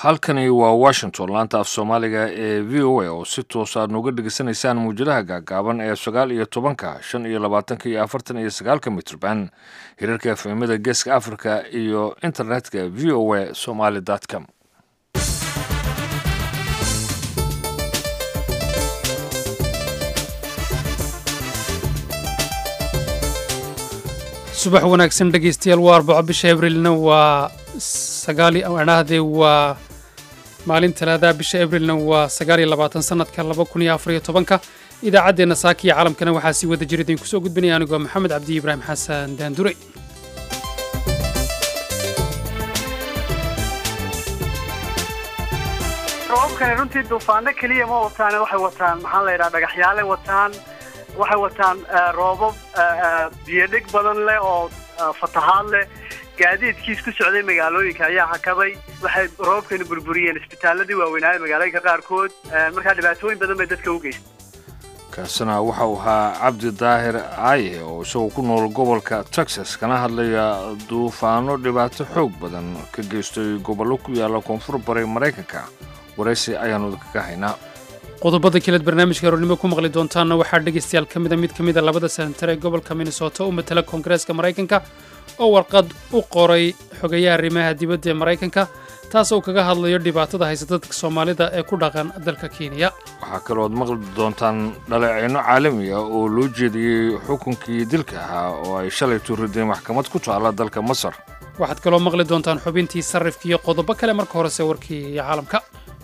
halkani waa washington laanta af soomaaliga ee v o a oo si toos aad nooga dhegeysanaysaan muwjadaha gaagaaban ee sagaal iyo tobanka shan iyo labaatanka iyo afartan iyo sagaalka mitrban hirarka efemada geeska africa iyo internetka v o a somaly com subax wanaagsan dhegaystayaal waa arbaco bisha abrilna waa sagaali adhahdee waa maalin talaadaha bisha abrilna waa sagaaliyo labaatan sanadka laba kun iyo afariyo tobanka idaacaddeenna saaka iyo caalamkana waxaa sii wada jira idinku soo gudbinaya anigoo maxamed cabdi ibraahim xasan daandure roobabkani runtii duufaano keliya ma wataan waxay wataan maxaa la yidhaha dhagaxyaale wataan waxay wataan roobab biyodhig badan leh oo fatahaad leh gaadiidkiis ku socday magaalooyinka ayaa hakaday waxay roobabkani burburiyeen isbitaaladii waaweynaaye magaalooyinka qaarkood markaa dhibaatooyin badan bay dadka u geystay kaasina waxa uu ahaa cabdi daahir aaye oo isagoo ku nool gobolka texas kana hadlaya duufaano dhibaato xoog badan ka geystay gobollo ku yaalla koonfur bari maraykanka waraysi ayaannu idinkaga haynaa qodobada kaleed barnaamijka aroornimo ku maqli doontaanna waxaa dhegaystayaal ka mida mid ka mida labada senatar ee gobolka minnesota u matala koongareeska maraykanka oo warqad u qoray xogeeyaha arrimaha dibadda ee maraykanka taas oo kaga hadlayo dhibaatada haysta dadka soomaalida ee ku dhaqan dalka kenya waxaa kalooad maqli doontaan dhaleeceyno caalami ah oo loo jeediyey xukunkii dilka ahaa oo ay shalay tuurideen maxkamad ku taalla dalka masar waxaad kaloo maqli doontaan xubintii sarrifka iyo qodobo kale marka horese warkii iyo caalamka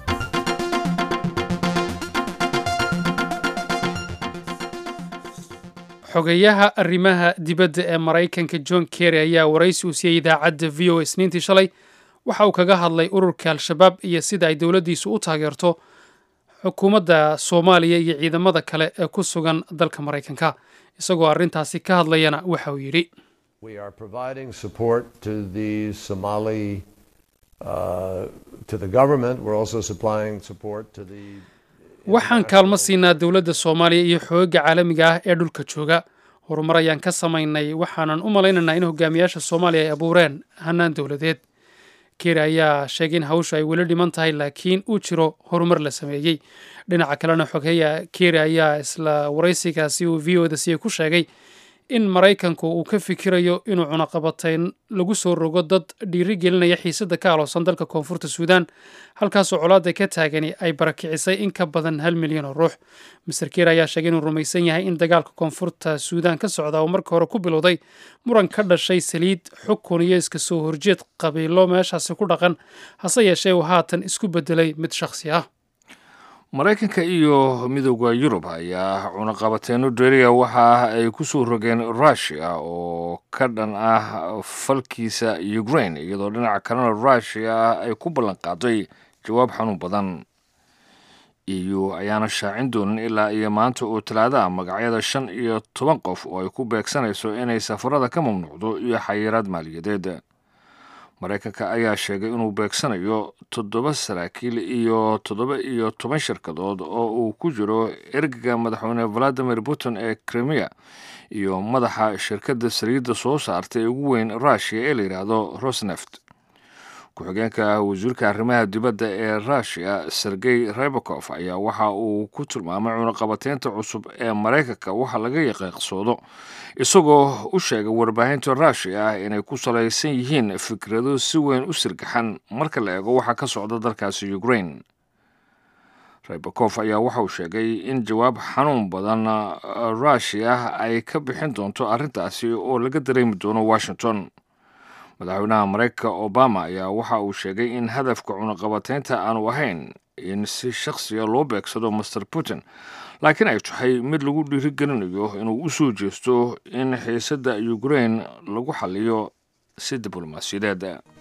xogeeyaha arrimaha dibadda ee maraykanka john kerry ayaa waraysi uu siiyey idaacadda v o isniintii shalay waxa uu kaga hadlay ururka al-shabaab iyo sida ay dowladdiisu u taageerto xukuumadda soomaaliya iyo ciidamada kale ee ku sugan dalka maraykanka isagoo arrintaasi ka hadlayana waxa uu yidhi waxaan kaalmo siinaa dowladda soomaaliya iyo xoogga caalamiga ah ee dhulka jooga horumar ayaan ka samaynay waxaanan u malaynaynaa in hogaamiyaasha soomaaliya ay abuureen hannaan dowladeed keri ayaa sheegay in hawshu ay weli dhiman tahay laakiin uu jiro horumar la sameeyey dhinaca kalena xogeeya keri ayaa isla waraysigaasi uu v o da siiyey ku sheegay in maraykanku uu ka fikirayo inuu cunaqabatayn lagu soo rogo dad dhiiri gelinaya xiisadda ka aloosan dalka koonfurta suudaan halkaasoo colaadda ka taagani ay barakicisay in ka badan hal milyan oo ruux master ker ayaa sheegay inuu rumaysan yahay in dagaalka koonfurta suudaan ka socda uu marka hore ku bilowday muran ka dhashay saliid xukun iyo iska soo horjeed qabiilo meeshaasi ku dhaqan hase yeeshee uu haatan isku beddelay mid shakhsi ah maraykanka iyo midooda yurub ayaa cunaqabateeno deriya waxa ay ku soo rogeen rushia oo ka dhan ah falkiisa ukraine iyadoo dhinaca kalena rushia ay ku ballan qaaday jawaab xanuun badan eu ayaana shaacin doonin ilaa iyo maanta oo talaadaha magacyada shan iyo toban qof oo ay ku beegsanayso inay safarada ka mamnuucdo iyo xayiraad maaliyadeed maraykanka ayaa sheegay inuu beegsanayo toddoba saraakiil iyo toddoba iyo toban shirkadood oo uu ku jiro ergaga madaxweyne valadimir putin ee krimiya iyo madaxa shirkadda saliidda soo saartay ugu weyn rushia ee la yidhaahdo rosneft ku-xigeenka wasiirka arrimaha dibadda ee rushia sergey rebakof ayaa waxa uu ku tilmaamay cunaqabateynta cusub ee maraykanka waxa laga yaqiiqsoodo isagoo u sheegay warbaahinta rushia ah inay ku salaysan yihiin fikrado si weyn u sirgaxan marka la eego waxa ka socda dalkaasi ukraine rebakof ayaa waxa uu sheegay in jawaab xanuun badan rushia ay ka bixin doonto arrintaasi oo laga dareemi doono washington madaxweynaha maraykanka obama ayaa waxa uu sheegay in hadafka cunaqabateynta aanu ahayn in si shakhsiga loo beegsado master putin laakiin ay tahay mid lagu dhiirigelinayo inuu u soo jeesto in xiisadda ukraine lagu xaliyo si diblomaasiyadeed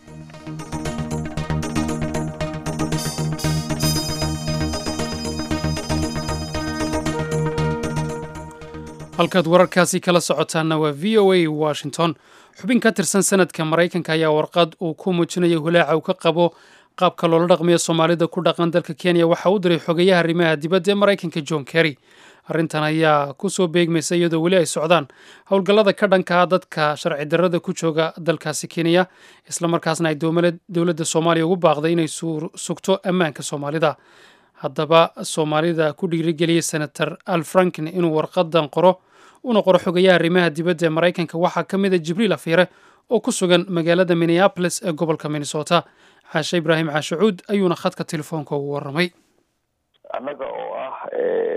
halkaad wararkaasi kala socotaanna waa v o a washington xubin ka tirsan sanadka maraykanka ayaa warqad uu ku muujinayo hulaaca uu ka qabo qaabka loola dhaqmayo soomaalida ku dhaqan dalka kenya waxa uu diray xogeeyaha arrimaha dibadda ee maraykanka john kerry arrintan ayaa kusoo beegmaysa iyadoo weli ay socdaan howlgallada ka dhankaa dadka sharci darrada ku jooga dalkaasi kenya islamarkaasna ay dowladda soomaaliya ugu baaqday inay sugto ammaanka soomaalida haddaba soomaalida ku dhiirigeliyey senator al frankin inuu warqadan qoro una qoro xogayaha arrimaha dibadda ee maraykanka waxaa ka mid a jibriil afiire oo ku sugan magaalada minneabolis ee gobolka minnesota xaashe ibraahim caashacuud ayuuna khadka telefoonka ugu warramay annaga oo ah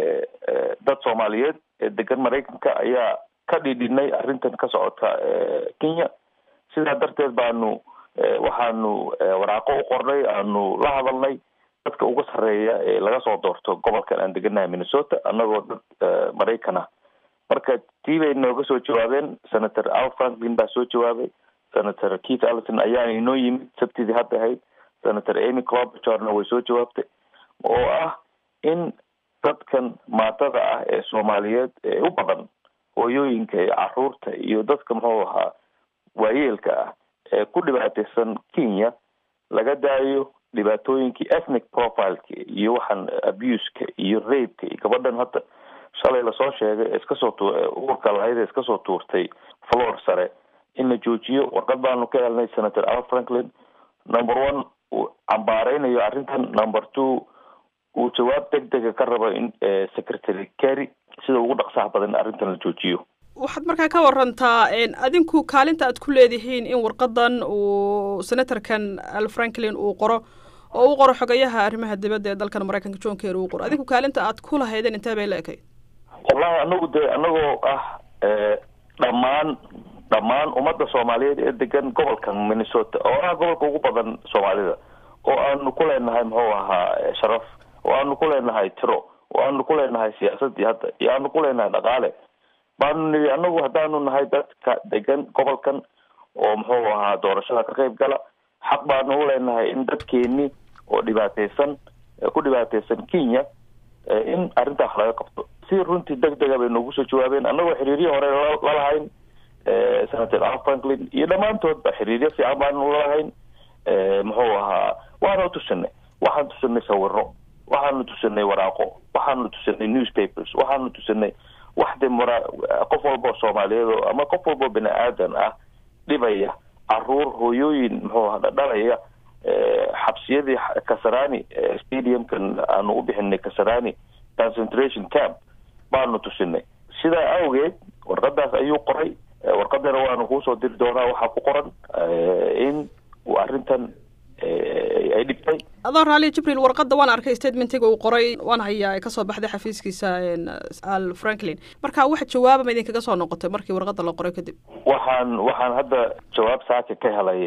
dad soomaaliyeed ee degan maraykanka ayaa ka dhidhinay arrintan ka socota kenya sidaa darteed baanu waxaanu waraaqo u qornay aanu la hadalnay dadka uga sarreeya ee laga soo doorto gobolkan aan deganahay minnesota annagoo dad maraykan ah marka tii bay nooga soo jawaabeen senator al franklin baa soo jawaabay senator keith allison ayaana inoo yimid sabtidii hadda ahayd senator amy clobachorna way soo jawaabtay oo ah in dadkan maatada ah ee soomaaliyeed ee u badan hooyooyinka iyo caruurta iyo dadka muxuu ahaa waayeelka ah ee ku dhibaateysan kenya laga daayo dhibaatooyinkii ethnic profileka iyo waxaan abuseka iyo rapeka iyo gabadhan hadda shalay lasoo sheegay ee iska soo tu uurka lahayd ee iska soo tuurtay floor sare in la joojiyo warqad baanu ka helnay senator al franklin number one uu cambaareynayo arrintan number two uu jawaab deg dega ka rabo in secretary carry sida ugu dhaqsaha badan arrintan la joojiyo waxaad markaa ka warantaa adinku kaalinta aad ku leedihiin in warqadan uu senatorkan al franklin uu qoro oo uu qoro xogayaha arrimaha dibadda ee dalkan maraykanka john kerry uu qoro adinku kaalinta aad ku lahaydeen intee bay la ekayd wallahi anagu dee anagoo ah dhammaan dhammaan ummadda soomaaliyeed ee degan gobolkan minnesota oo ah gobolka ugu badan soomaalida oo aanu ku leenahay muxuu ahaa sharaf oo aanu ku leenahay tiro oo aanu ku leenahay siyaasadii hadda iyo aanu ku leenahay dhaqaale baanu nidhi anagu haddaanu nahay dadka degan gobolkan oo muxuu ahaa doorashada ka qayb gala xaq baanu u leenahay in dadkeeni oo dhibaateysan ku dhibaateysan kenya in arrintaa wax laga qabto si runtii deg dega bay noogu soo jawaabeen annagoo xiriiryo hore lalahayn senator al franklin iyo dhammaantoodba xiriiryo fiican baanu lalahayn muxuu ahaa waanu tusinay waxaan tusinay sawiro waxaanu tusinay waraaqo waxaanu tusinay newspapers waxaanu tusinay wax de mara qof walboo soomaaliyeed oo ama qof walboo bini aadan ah dhibaya caruur hooyooyin muxuu aha dhalaya xabsiyadii kasarani stadiumkan aanu u bixinay kasarani concentration camp baanu tusinay sidaa awgeed warqadaas ayuu qoray warqadana waanu kuusoo diri doonaa waxaa ku qoran in uu arrintan ay dhibtay adoo raali jibriil warqadda waan arkay statementiga uu qoray waan hayaa ee kasoo baxday xafiiskiisa al franklin marka wax jawaabama idinkaga soo noqotay markii warqadda la qoray kadib waxaan waxaan hadda jawaab saaka ka helay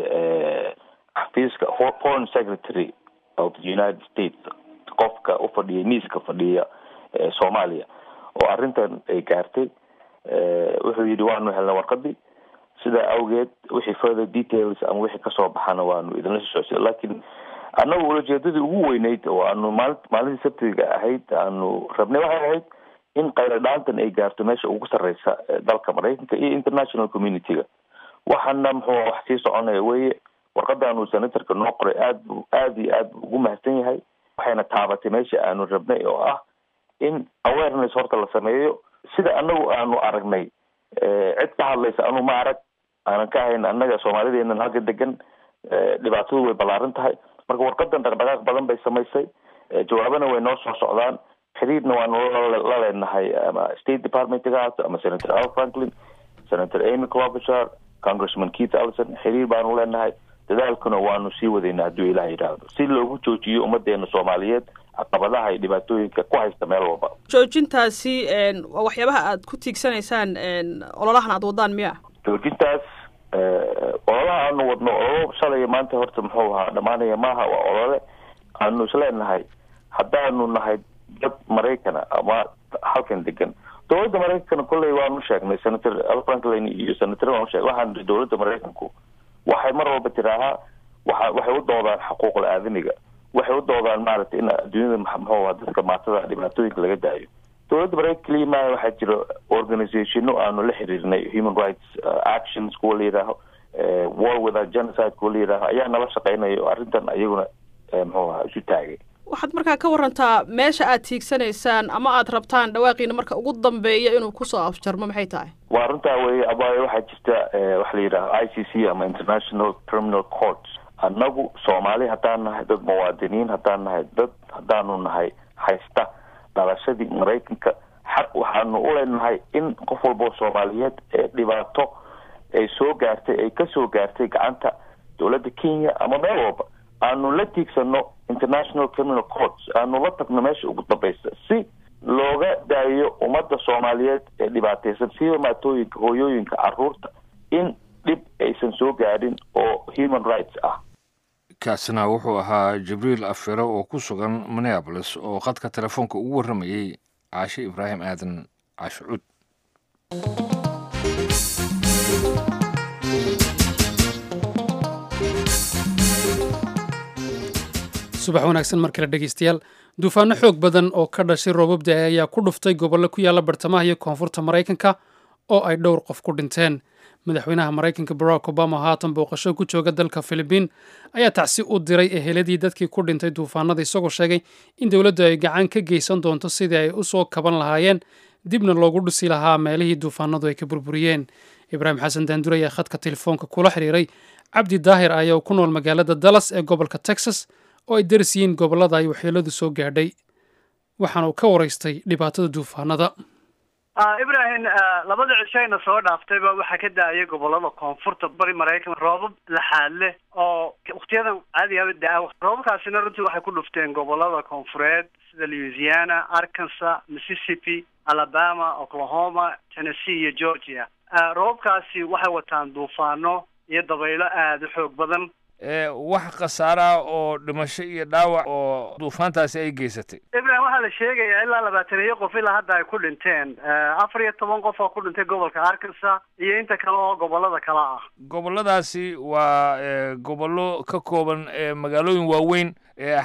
xafiiska foreign secretary of the united states qofka u fadhiya miiska fadhiya soomaaliya oo arrintan ay gaartay wuxuu yidhi waanu helnay warqadii sidaa awgeed wixii further details ama wixii kasoo baxana waanu idinla soo socsi laakiin annagu ulajeedadii ugu weyneyd oo aanu maali maalintii sabtiga ahayd aanu rabnay waxay ahayd in qaylo dhaantan ay gaarto meesha ugu sarreysa dalka maraykanka iyo international community-ga waxaana muxuu wax sii soconaya weye warqadan uu senatorka noo qoray aad bu aad iyo aad bu ugu mahadsan yahay waxayna taabatay meesha aanu rabnay oo ah in awareness horta la sameeyo sida anagu aanu aragnay cid ka hadlaysa anu ma arag aanan ka ahayn annaga soomaalideenan halka degan dhibaatadu way ballaaran tahay marka warqadan dhaqdhaqaaq badan bay samaysay jawaabana way noo soo socdaan xiriirna waanu la leenahay ama state departmentga haato ama senator al franklin senator amy clobachar congressman keith allison xiriir baanu leenahay dadaalkuna waanu sii wadayna hadduu ilaah yidhaahdo si loogu joojiyo ummadeena soomaaliyeed caqabadaha iyo dhibaatooyinka ku haysta meel walba joojintaasi waa waxyaabaha aad ku tiigsanaysaan ololahan aad wadaan miya joojintaas ololaha aanu wadno ololo shalay maanta horta muxuu ahaa dhamaanaya maaha waa olole aanu isleenahay haddaanu nahay dad maraykana ama halkan degan dowladda maraykankana kolley waanu sheegnay senator al franklin iyo senator waanu sheeg waxaan ii dowladda maraykanku waxay mar walba tiraahaa waxa waxay u doodaan xuquuqul aadamiga waxay u doodaan maaragtay in adduunyada muxuu aha dadka maatada dhibaatooyinka laga daayo dowladda maraykanka keliya maaha waxaa jira organizationo aanu la xiriirnay human rights actions kuwa la yidhaaho war without genocide kuwa la yidhaaho ayaa nala shaqeynayo arrintan ayaguna muxuu aha isu taagay waxaad markaa ka warantaa meesha aad tiigsanaysaan ama aad rabtaan dhawaaqiina marka ugu dambeeya inuu kusoo afjarmo maxay tahay waa runtaa weye abaayo waxaa jirta waxa la yidhaha i c c ama international criminal court annagu soomaali haddaan nahay dad muwaadiniin haddaan nahay dad haddaanu nahay haysta dhalashadii maraykanka xaq waxaanu u leenahay in qof walboo soomaaliyeed ee dhibaato ay soo gaartay ay kasoo gaartay gacanta dowladda kenya ama meel walba aanu la tiigsano international criminal courts aanu la tagno meesha ugu dambaysa si looga daayo ummadda soomaaliyeed ee dhibaataysan siba maatooyinka hooyooyinka caruurta in dhib aysan soo gaadhin oo human rights ah kaasina wuxuu ahaa jibriil afire oo ku sugan minneabolis oo khadka telefoonka ugu warramayey caashe ibraahim aadan caashe cuud subax wanaagsan mar kale dhegeystayaal duufaano xoog badan oo ka dhashay roobab da-e ayaa ku dhuftay gobollo ku yaalla bartamaha iyo koonfurta maraykanka oo ay dhowr qof ku dhinteen madaxweynaha maraykanka barack obama haatan booqasho ku jooga dalka filibiin ayaa tacsi u diray eheladii dadkii ku dhintay duufaanada isagoo sheegay in dowladdu ay gacan ka geysan doonto sidii ay u soo kaban lahaayeen dibna loogu dhusi lahaa meelihii duufaanadu ay ka burburiyeen ibraahim xasan daandur ayaa khadka telefoonka kula xiriiray cabdi daahir ayaa ku nool magaalada dallas ee gobolka texas oo ay daris yihiin gobollada ay waxyeeladu soo gaadhay waxaana uu ka waraystay dhibaatada duufaanada ibrahim labada cishayna soo dhaaftayba waxaa ka da-ayay gobolada koonfurta bari maraykan roobab laxaad leh oo waktiyadan caadigaaba da-a roobabkaasina runtii waxay ku dhufteen gobolada koonfureed sida louisiana arkansas mississippi alabama oklahoma tennessee iyo georgia roobabkaasi waxay wataan duufaano iyo dabaylo aada u xoog badan wax khasaara oo dhimasho iyo dhaawac oo duufaantaasi ay geysatay ibrahim waxaa la sheegayaa ilaa labaataniyo qof ilaa hadda ay ku dhinteen afar iyo toban qof oo ku dhintay gobolka arkansas iyo inta kale oo gobolada kale ah gobolladaasi waa gobollo ka kooban magaalooyin waaweyn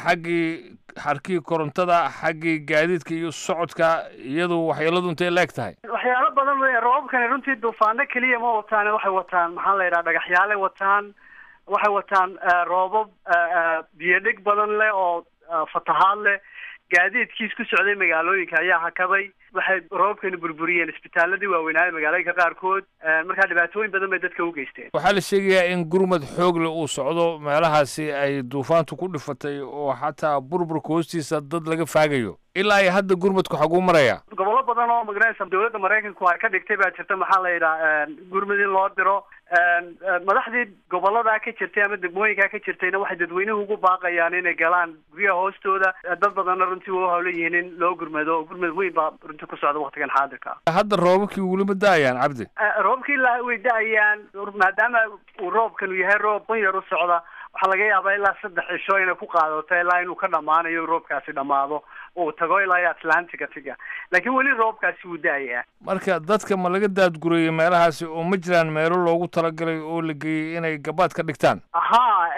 xaggii xarkii korontada xaggii gaadiidka iyo socodka iyadu waxyeeladu intay leeg tahay waxyaalo badan wey roobabkani runtii duufaano keliya ma wataan waxay wataan maxaa la yidhaha dhagaxyaale wataan waxay wataan roobab biyo dhig badan leh oo fatahaad leh gaadiidkiis ku socday magaalooyinka ayaa hakaday waxay roobabkani burburiyeen isbitaaladii waaweynaaye magaalooyinka qaarkood markaa dhibaatooyin badan bay dadka u geysteen waxaa la sheegayaa in gurmad xoogle uu socdo meelahaasi ay duufaantu ku dhifatay oo xataa burburka hoostiisa dad laga faagayo ilaa ay hadda gurmadku xaguu maraya gobollo badan oo magaraysa dowladda maraykanku ay ka dhigtay baa jirta maxaa la yidhaha gurmad in loo diro madaxdii goboladaa ka jirtay ama degmooyinkaa ka jirtayna waxay dadweynuhu ugu baaqayaan inay galaan guryaha hoostooda dad badanna runtii waa hawlan yihiin in loo gurmado gurmad weyn baa runtii ku socda waktigan xaadirka hadda roobabkii weliba da-ayaan cabdi roobkii la way da-ayaan maadaama uu roobkanu yahay roob ban yar u socda waxaa laga yaabaa ilaa saddex cisho inay ku qaadato ilaa inuu ka dhammaanayo roobkaasi dhammaado uu tago ilaa iyo atlantica tiga laakiin weli roobkaasi wuu da-ayaa marka dadka ma laga daadgurayay meelahaasi oo ma jiraan meelo loogu talagalay oo la geeyey inay gabaad ka dhigtaan ha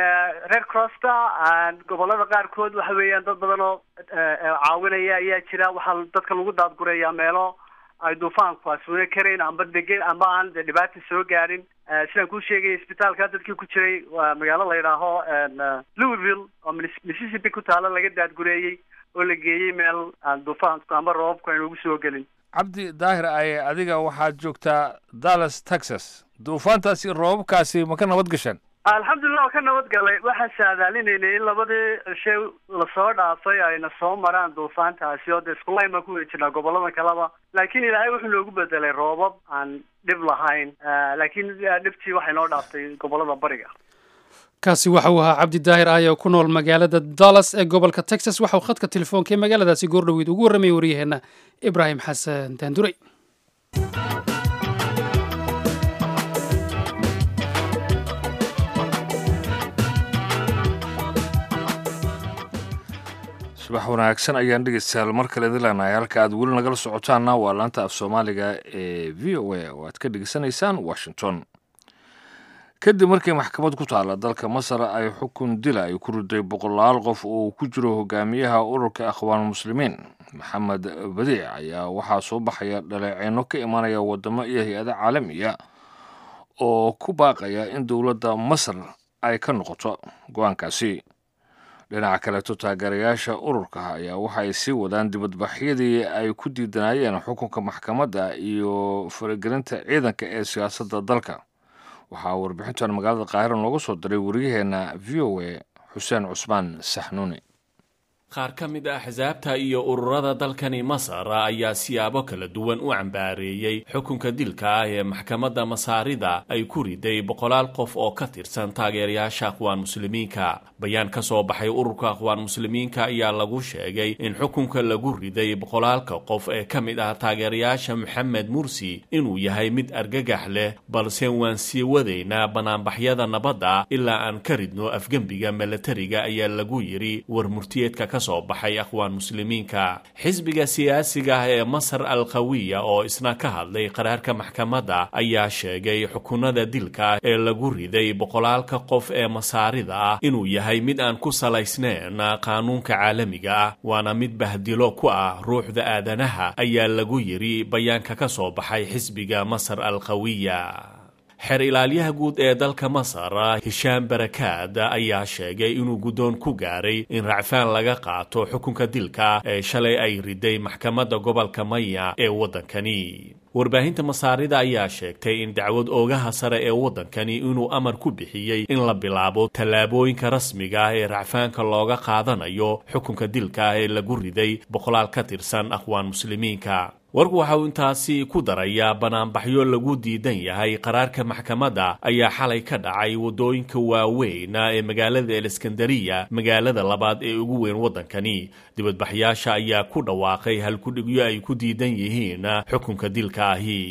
red crossta gobolada qaarkood waxa weeyaan dad badan oo caawinaya ayaa jira waxaa dadka lagu daadgurayaa meelo ay duufaanku asuna karayn amba degen amba aan de dhibaata soo gaarin sidaan kuu sheegaya isbitaalka dadkii ku jiray waa magaalo la yidhaaho louisville oo mississippi ku taalo laga daadgureeyey oo la geeyey meel aan duufaanku amba roobabku aynu ugu soo gelin cabdi daahir aye adiga waxaad joogtaa dallas texas duufaantaasi roobabkaasi ma ka nabad gasheen alxamdulilah ka nabad galay waxaan saadaalinaynay in labadii cishe lasoo dhaafay ayna soo maraan duufaantaasi oo dee iskulayn baan ku weli jirnaa gobolada kaleba laakiin ilaahay wuxuu noogu bedelay roobab aan dhib lahayn laakiin dhibtii waxay noo dhaaftay gobolada bariga kaasi waxa uu ahaa cabdi daahir aayo ku nool magaalada dallas ee gobolka texas waxa uu khadka telefoonka ee magaaladaasi goordhoweyd ugu warramayay waryaheena ibraahim xasan daanduray subax wanaagsan ayaan dhegeystayaal mar kale idin leenahay halka aad weli nagala socotaana waa laanta af soomaaliga ee v o a oo aad ka dhegeysanaysaan washington kadib markii maxkamad ku taala dalka masar ay xukun dila ay ku riday boqolaal qof oo ku jiro hogaamiyaha ururka akhwaan muslimiin maxamed badiic ayaa waxaa soo baxaya dhaleeceyno ka imanaya wadamo iyo hay-ada caalamiya oo ku baaqaya in dowladda masar ay ka noqoto go-aankaasi dhinaca kaleeto taageerayaasha ururka ayaa waxa ay sii wadaan dibadbaxyadii ay ku diidanayeen xukunka maxkamadda iyo faragelinta ciidanka ee siyaasadda dalka waxaa warbixintan magaalada qaahira nooga soo diray wariyaheenna v o a xuseen cusmaan saxnuuni qaar ka mid ah axsaabta iyo ururada dalkani masar ayaa siyaabo kala duwan u cambaareeyey xukunka dilka ah ee maxkamadda masaarida ay ku riday boqolaal qof oo ka tirsan taageerayaasha aqwaan muslimiinka bayaan ka soo baxay ururka aqwaan muslimiinka ayaa lagu sheegay in xukunka lagu riday boqolaalka qof ee ka mid ah taageerayaasha moxamed mursi inuu yahay mid argagax leh balse waan sii wadaynaa banaanbaxyada nabadda ilaa aan ka ridno afgembiga milatariga ayaa lagu yidhi war murtiyeedka ka soo baxay aqwaan muslimiinka xisbiga siyaasiga ah ee masar al qawiya oo isna ka hadlay qaraarka maxkamadda ayaa sheegay xukunada dilka ee lagu riday boqolaalka qof ee masaarida ah inuu yahay mid aan ku salaysnayn qaanuunka caalamiga ah waana mid bahdilo ku ah ruuxda aadanaha ayaa lagu yidhi bayaanka ka soo baxay xisbiga masar al qawiya xeer ilaalyaha guud ee dalka masar hishaam barakaad ayaa sheegay inuu guddoon ku gaaray in racfaan laga qaato xukunka dilka ee shalay ay riday maxkamadda gobolka maya ee waddankani warbaahinta masaarida ayaa sheegtay in dacwad oogaha sare ee waddankani inuu amar ku bixiyey in la bilaabo tallaabooyinka rasmiga ah ee racfaanka looga qaadanayo xukunka dilka ee lagu riday boqolaal ka tirsan aqwaan muslimiinka warku waxa uu intaasi ku darayaa banaanbaxyo lagu diidan yahay qaraarka maxkamadda ayaa xalay ka dhacay waddooyinka waaweyn ee magaalada eleskandariya magaalada labaad ee ugu weyn waddankani dibadbaxyaasha ayaa ku dhawaaqay halkudhigyo ay ku diidan yihiin xukunka dilka ahi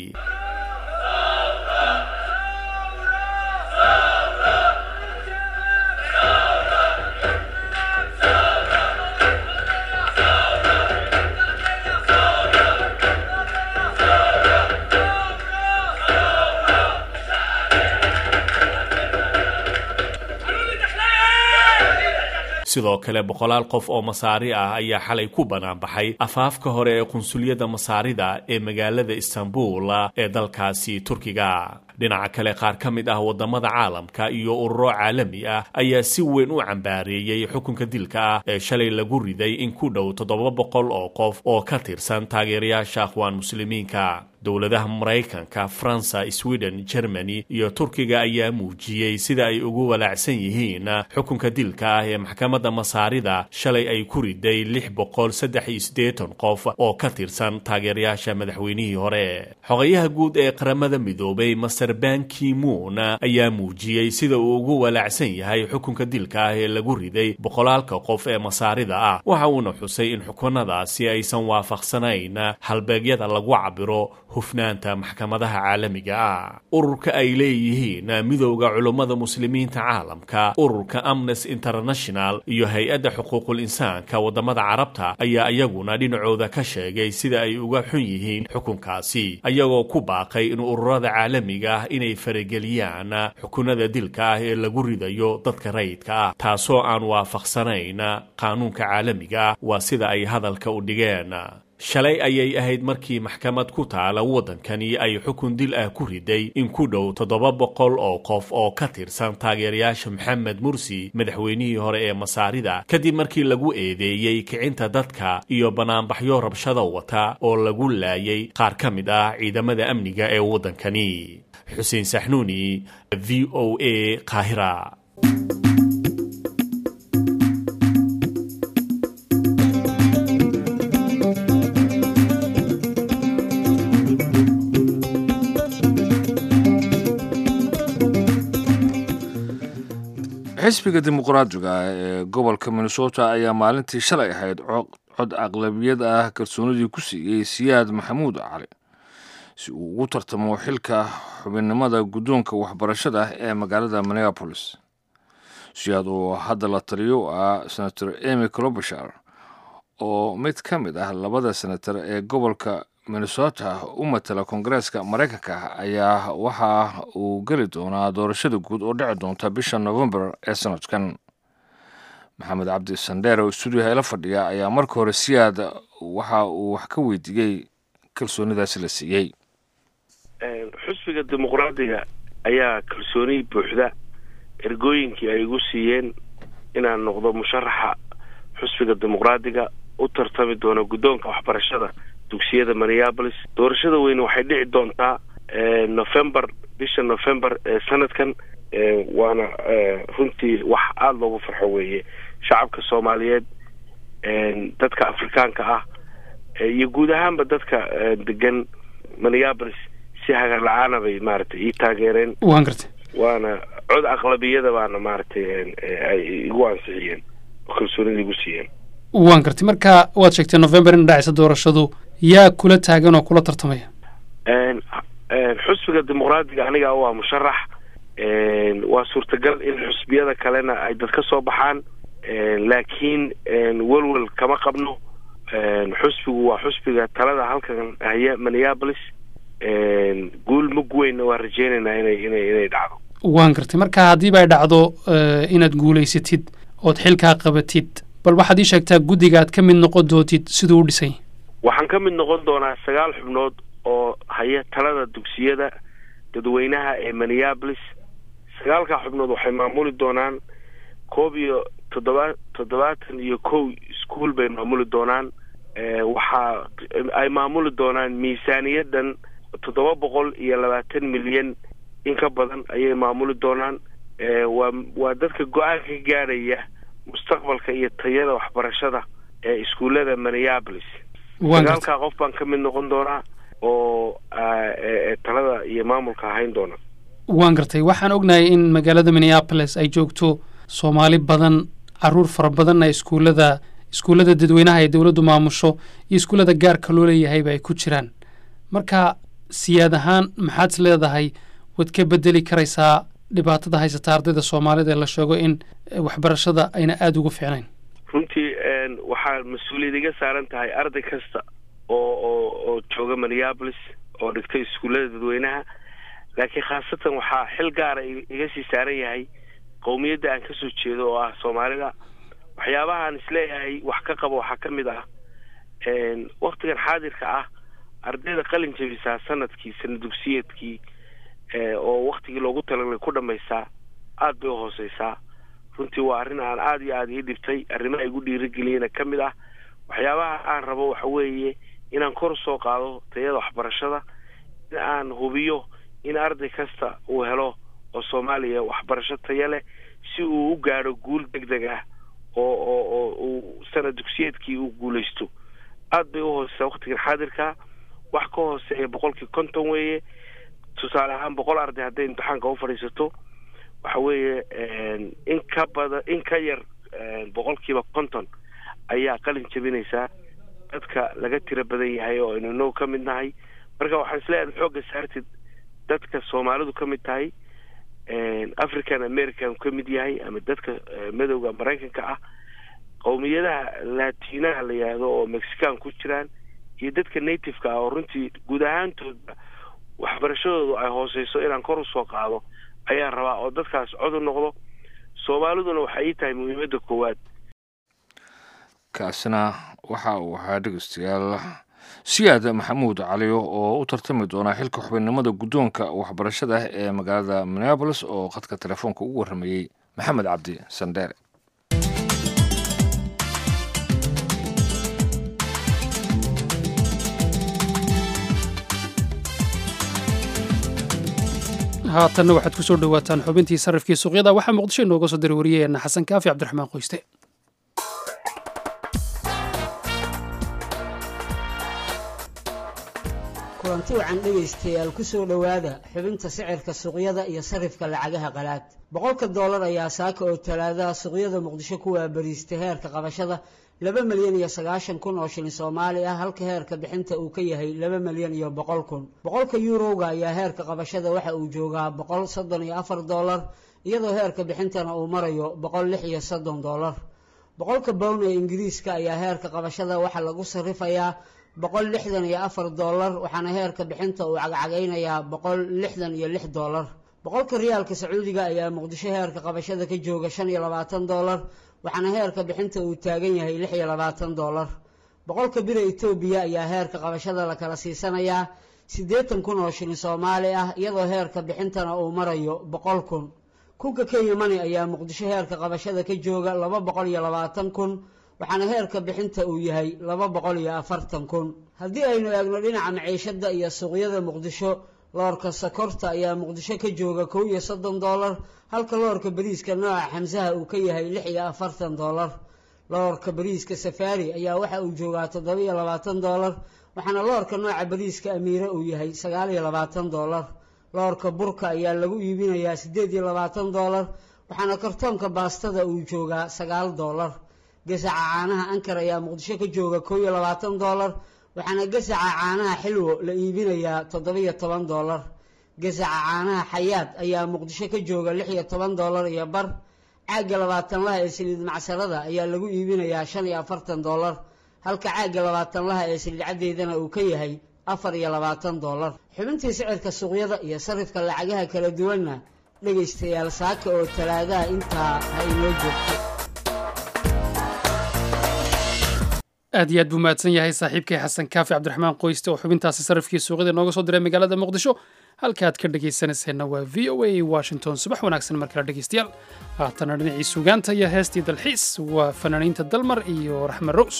sidoo kale boqolaal qof oo masaari ah ayaa xalay ku banaanbaxay afaafka hore ee qunsuliyadda masaarida ee magaalada istanbul ee dalkaasi turkiga dhinaca kale qaar ka mid ah waddamada caalamka iyo ururo caalami ah ayaa si weyn u cambaareeyey xukunka dilka ah ee shalay lagu riday in ku dhow toddoba boqol oo qof oo ka tirsan taageerayaasha akhwaan muslimiinka dowladaha maraykanka faransa sweden germany iyo turkiga ayaa muujiyey sida ay ugu walaacsan yihiin xukunka dilka ah ee maxkamadda masaarida shalay ay ku riday lix boqol saddex iyo siddeetan qof oo ka tirsan taageerayaasha madaxweynihii hore xogayaha guud ee qaramada midoobay master banki moon ayaa muujiyey sida uu ugu walaacsan yahay xukunka dilka ah ee lagu riday boqolaalka qof ee masaarida ah waxa uuna xusay in xukunadaasi aysan waafaqsanayn halbeegyada lagu cabiro hufnaanta maxkamadaha caalamiga ah ururka ay leeyihiin midowda culummada muslimiinta caalamka ururka amnesty international iyo hay-adda xuquuqul insaanka waddamada carabta ayaa iyaguna dhinacooda ka sheegay sida ay uga xun yihiin xukunkaasi ayagoo ku baaqay in ururada caalamiga ah inay farageliyaan xukunada dilka ah ee lagu ridayo dadka rayidka ah taasoo aan waafaqsanayn qaanuunka caalamiga ah waa sida ay hadalka u dhigeen shalay ayay ahayd markii maxkamad ku taala waddankani ay xukun dil ah ku riday in ku dhow toddoba boqol oo qof oo ka tirsan taageerayaasha maxamed mursi madaxweynihii hore ee masaarida kadib markii lagu eedeeyey kicinta dadka iyo banaanbaxyo rabshada wata oo lagu laayay qaar ka mid ah ciidamada amniga ee waddankani xuseen saxnuuni v o a qaahira xisbiga dimuqraadiga ee gobolka minnesota ayaa maalintii shalay ahayd cod aqlabiyad ah kalsoonidii ku siiyey siyaad maxamuud cali si uu ugu tartamo xilka xubinnimada guddoonka waxbarashada ee magaalada minneapolis siyaad oo hadda la taliyo ah senator emy clobashar oo mid ka mid ah labada senatar ee gobolka minnesota u matala koongareeska maraykanka ayaa waxa uu geli doonaa doorashada guud oo dhici doonta bisha novembar ee sanadkan maxamed cabdi sandheer oo stuudiyaha ila fadhiya ayaa marka hore siyaad waxa uu wax ka weydiiyey kalsoonidaasi la siiyey xusbiga dimuqraadiga ayaa kalsooni buuxda ergooyinkii ay igu siiyeen inaan noqdo musharaxa xusbiga dimuqraadiga u tartami doona guddoonka waxbarashada dugsiyada minneapolis doorashada weyne waxay dhici doontaa november bisha november ee sanadkan waana runtii wax aada loogu farxo weeye shacabka soomaaliyeed dadka afrikaanka ah iyo guud ahaanba dadka degan minneapolis si hagar la-aana bay maaragtay ii taageereen waan gartay waana cod aqlabiyada baana maaragtay ay igu ansixiyeen oo kalsoonida igu siiyeen waan gartay marka waad sheegtay november in dhacaysa doorashadu yaa kula taagan oo kula tartamaya xusbiga dimuqraadiga aniga waa musharax waa suurtagal in xusbiyada kalena ay dad ka soo baxaan laakiin welwel kama qabno xusbigu waa xusbiga talada halkan haya minneapolis guul mug weynna waa rajeynaynaa inay inay inay dhacdo waan gartay marka haddiiba ay dhacdo inaad guulaysatid ood xilkaa qabatid bal waxaad ii sheegtaa guddiga aad ka mid noqon doontid siduu u dhisay waxaan ka mid noqon doonaa sagaal xubnood oo haya talada dugsiyada dadweynaha ee minneapolis sagaalkaa xubnood waxay maamuli doonaan koob iyo toddoba toddobaatan iyo kow iskuol bay maamuli doonaan waxaa ay maamuli doonaan miisaaniyadan toddoba boqol iyo labaatan milyan in ka badan ayay maamuli doonaan waa waa dadka go-aan ka gaadhaya mustaqbalka iyo tayada waxbarashada ee iskuullada minneapolis sagaalkaa qof baan ka mid noqon doonaa oo talada iyo maamulka ahayn doona waan gartay waxaan ognahay in magaalada minneapolis ay joogto soomaali badan caruur fara badanna iskuullada iskuullada dadweynaha ee dowladdu maamusho iyo iskuullada gaarka loo leeyahayba ay ku jiraan marka siyaad ahaan maxaad is leedahay waad ka bedeli karaysaa dhibaatada haysata ardayda soomaalida ee la sheego in waxbarashada ayna aada ugu fiicnayn runtii waxaa mas-uuliyad iga saaran tahay arday kasta oo oo oo jooga minneapolis oo dhigtay iskuullada dadweynaha laakiin khaasatan waxaa xil gaara iga sii saaran yahay qowmiyadda aan kasoo jeedo oo ah soomaalida waxyaabahaan isleeyahay wax ka qabo waxaa ka mid ah waktigan xaadirka ah ardayda qalin jabisaa sanadkii sana dugsiyeedkii oo waktigii loogu talagalay ku dhamaysaa aada bay uhooseysaa runtii waa arrin aan aada iyo aada ii dhibtay arrimaha igu dhiirigeliyena ka mid ah waxyaabaha aan rabo waxa weeye inaan kor usoo qaado tayada waxbarashada in aan hubiyo in arday kasta uu helo oo soomaaliya waxbarasho taya leh si uu u gaadho guul deg deg ah oo oo oo uu sana dugsiyeedkii uu guulaysto aada bay uhooseysaa waktigan xaadirka wax ka hooseeya boqolkii konton weeye tusaale ahaan boqol arday hadday imtixaanka u fadhiisato waxa weeye in ka badan in ka yar boqolkiiba konton ayaa qalin jabinaysaa dadka laga tiro badan yahay oo aynu inoo ka mid nahay marka waxaan isleeyahay xoogga saartid dadka soomaalidu ka mid tahay african american ka mid yahay ama dadka madowga maraykanka ah qowmiyadaha latinaha la yihahdo oo mexican ku jiraan iyo dadka nativeka ah oo runtii guud ahaantoodba waxbarashadoodu ay hooseyso inaan kor usoo qaado ayaan rabaa oo dadkaas cod u noqdo soomaaliduna waxay ii tahay muhiimadda koowaad kaasina waxa uu ahaa dhegeystayaal siyaad maxamuud caliyo oo u tartami doona xilka xubinnimada guddoonka waxbarashada ee magaalada minneabolis oo khadka telefoonka ugu warramayey maxamed cabdi sandheere haatanna waxaad ku soo dhowaataan xubintii sarrifkii suuqyada waxaa muqdisho inooga soo diri wariyeenna xasan kaafi cabdiraxmaan qoyste kulanti wacan dhegaystayaal ku soo dhowaada xubinta sicirka suuqyada iyo sarrifka lacagaha qalaad boqolka doolar ayaa saaka oo talaadaha suuqyada muqdisho ku waabariistay heerka qabashada laba milyan iyo sagaashan kun oo shilin soomaali ah halka heerka bixinta uu ka yahay laba milyan iyo boqol kun boqolka yuurowga ayaa heerka qabashada waxa uu joogaa boqol soddon iyo afar doolar iyadoo heerka bixintana uu marayo boqol lix iyo soddon doolar boqolka bown ee ingiriiska ayaa heerka qabashada waxaa lagu sarifayaa boqol lixdan iyo afar doolar waxaana heerka bixinta uu cagcagaynayaa boqol lixdan iyo lix doolar boqolka riyaalka sacuudiga ayaa muqdisho heerka qabashada ka jooga shan iyo labaatan doolar waxaana heerka bixinta uu taagan yahay lix iyo labaatan doolar boqolka bira etoobiya ayaa heerka qabashada la kala siisanayaa siddeetan kun oo shilin soomaali ah iyadoo heerka bixintana uu marayo boqol kun kunka kenya money ayaa muqdisho heerka qabashada ka jooga laba boqol iyo labaatan kun waxaana heerka bixinta uu yahay laba boqol iyo afartan kun haddii aynu eegno dhinaca maciishada iyo suuqyada muqdisho loorka sokorta ayaa muqdisho ka jooga kow iyo soddon doolar halka loorka bariiska nooca xamsaha uu ka yahay lix iyo afartan doolar loorka bariiska safaari ayaa waxa uu joogaa toddoba iyo labaatan doolar waxaana loorka nooca bariiska amiire uu yahay sagaal iyo labaatan doolar loorka burka ayaa lagu iibinayaa siddeed iyo labaatan doolar waxaana kartoonka baastada uu joogaa sagaal doolar gasaca caanaha ankar ayaa muqdisho ka jooga kow iyo labaatan doolar waxaana gasaca caanaha xilwo la iibinayaa toddoba-iyo toban doolar gasaca caanaha xayaad ayaa muqdisho ka jooga lix iyo toban doolar iyo bar caagga labaatanlaha ee saliid macsarada ayaa lagu iibinayaa shan iyo afartan doolar halka caagga labaatanlaha ee saliid caddeydana uu ka yahay afar iyo labaatan doolar xubintii sicirka suuqyada iyo sarifka lacagaha kala duwanna dhegaystayaal saaka oo talaadaha intaa ha inoo joogto aad iyo aad buu mahadsan yahay saaxiibkay xasan kaafi cabdiraxmaan qoyste oo xubintaasi sarifkii suuqyada nooga soo diray magaalada muqdisho halka aad ka dhegaysanayseena waa v o a washington subax wanaagsan mar kale dhegaystayaal haatana dhinacii sugaanta iyo heestii dalxiis waa fanaaniinta dalmar iyo raxme rows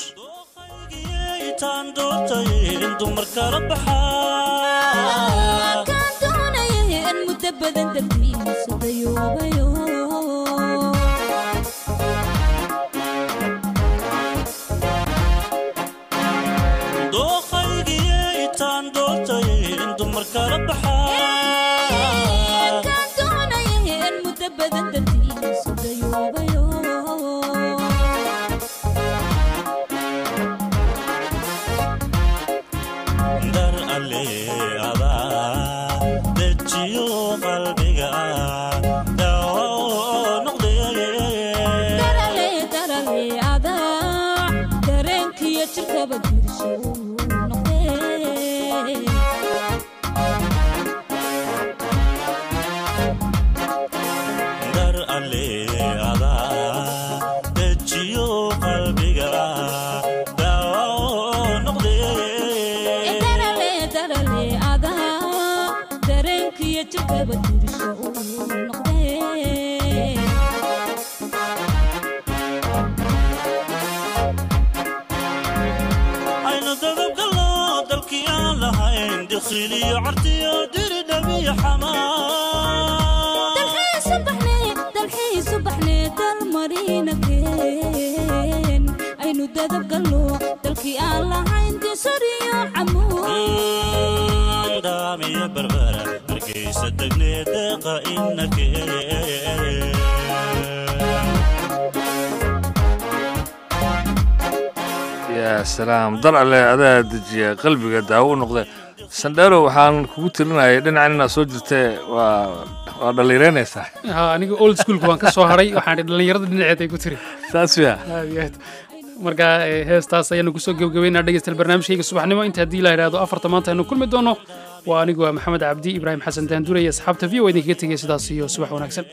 yaa salaam dar alle adaa dejiya qalbiga daawo u noqde sandheero waxaan kugu tirinayay dhinacan inaad soo jirtee waa waa dhalliiraynaysaa ha aniga old schoolka waan ka soo hadhay waxaan dhi dhallinyarada dhinaceed ay ku tiri saas ya aad iyo aad marka heestaas ayaanu kusoo gebagabeynaa dhegeystayaal barnaamijkayga subaxnimo inta haddii la idhaahdo afarta maanta aynu kulmi doono waa anigu waa maxamed cabdi ibraahim xasan daanduure iyo asxaabta v o idinkaga tegaya sidaas iyo subax wanaagsan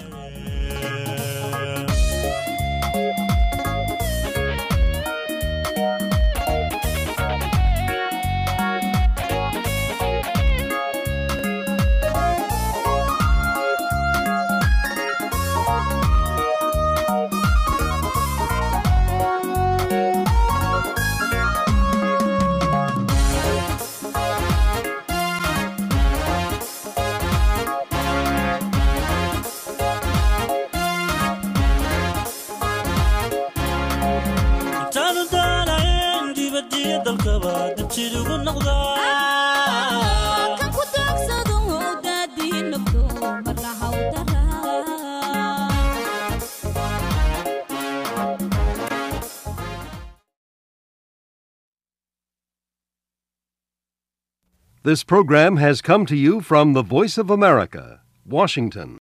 This program has come to you from the Voice of America, Washington.